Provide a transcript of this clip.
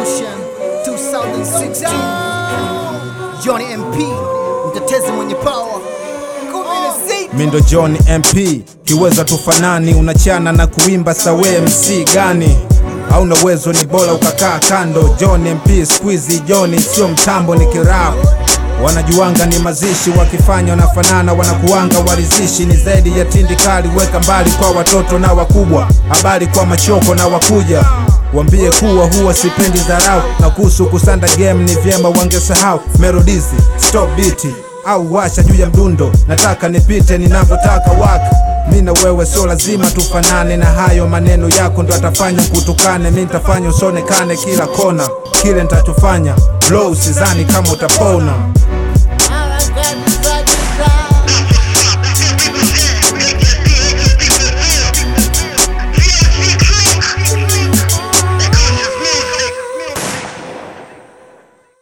Revolution 2016 Johnny MP mtetezi mwenye power Mindo John MP kiweza tufanani, unachana na kuimba sawe MC gani? Hauna uwezo, ni bora ukakaa kando. John MP squeezy John sio mtambo, ni kirap wanajuanga ni mazishi, wakifanya wanafanana, wanakuanga warizishi. Ni zaidi ya tindikali, weka mbali kwa watoto na wakubwa, habari kwa machoko na wakuja Wambie kuwa huwa sipendi dharau, na kuhusu kusanda game ni vyema wangesahau melodizi stop beat au washa juu ya mdundo, nataka nipite ninavyotaka waka mi na wewe sio lazima tufanane, na hayo maneno yako ndo atafanya kutukane. Mi nitafanya usonekane kila kona, kile nitachofanya blow, sizani kama utapona.